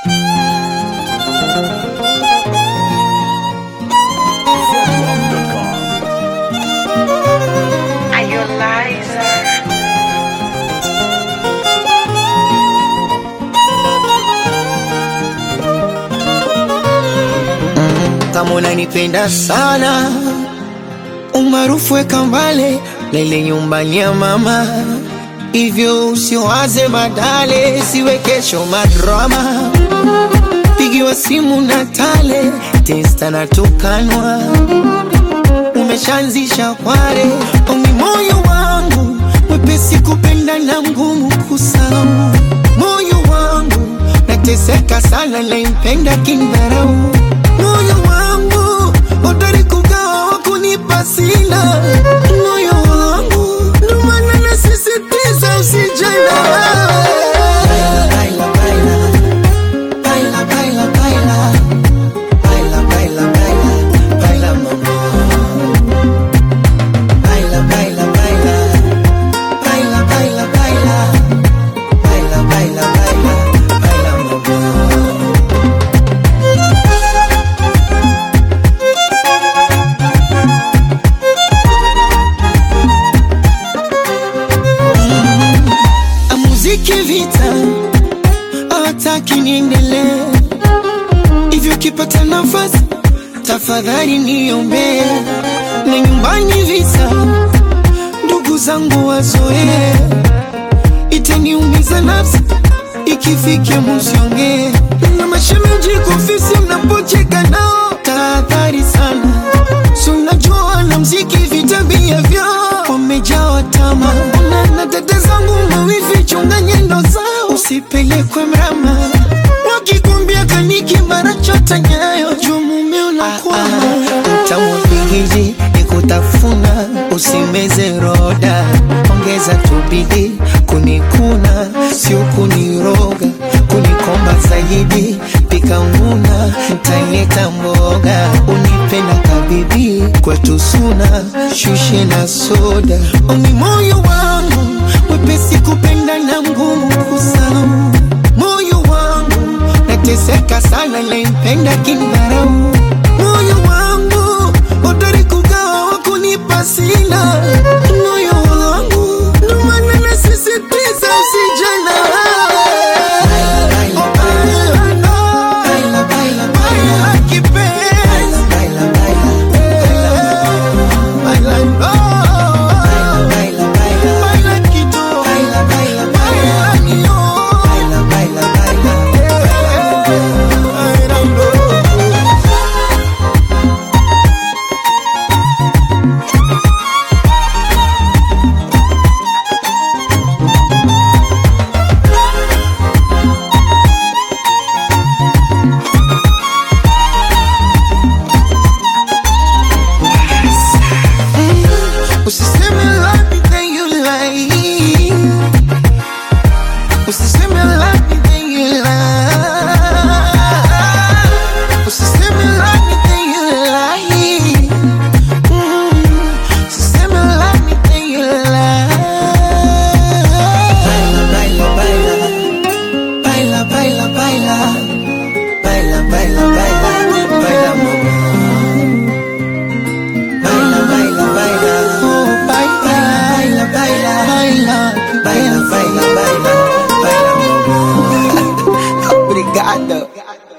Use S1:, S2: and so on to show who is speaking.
S1: kama unanipenda sana, umaarufu weka mbale lele nyumbani ya mama, hivyo usiwaze badale, siwe kesho madrama, pigiwa simu na tale testa na tukanwa, umeshaanzisha kware omi moyo wangu mwepesi kupenda na mgumu kusahau, moyo wangu nateseka sana, naimpenda kindharau moyo wangu hodari kugawa wakunipa sina moyo wangu ndo maana nasisitiza usijana baila, baila, baila, baila, baila. Baila, baila, baila, baila, mama. Baila, baila, baila. Baila, baila, baila. Baila, baila, baila, baila, mama. muziki vita hawataki niendelee hivyo kipata nafasi tafadhali niombee na nyumbani visa ndugu zangu wazoee itaniumiza nafsi ikifikia musiongee na mashemeji kofisi mnapocheka nao tahadhari sana sunajua na mziki vitabia vyao wamejawa tama na, na dada zangu mawivi chunga nyendo zao usipelekwe mrama wakikumbia kaniki mara chota nyayo juu mume unakwama mtamwapigiji nikutafuna usimeze roda ongeza tubidi kunikuna sio kuniroga kunikomba zaidi pika nguna ntaileta mboga unipenda kabibi kwetu suna shushe na soda omi moyo wangu mwepesi kupenda na mgumu kusahau moyo wangu nateseka sana naimpenda kindharau moyo wangu hodari kugawa wakunipa sina moyo wangu ndo maana nasisitiza usijana Usiseme love me then you lie. Usiseme love me then you lie. Usiseme love me then you lie. Mm. Usiseme love me then you lie. Baila, baila, baila. Baila, baila, baila. Baila, baila, baila. Baila, mama. Baila, baila, baila. Oh, baila, baila, baila. Baila, baila, baila. Baila, mama. Obrigado.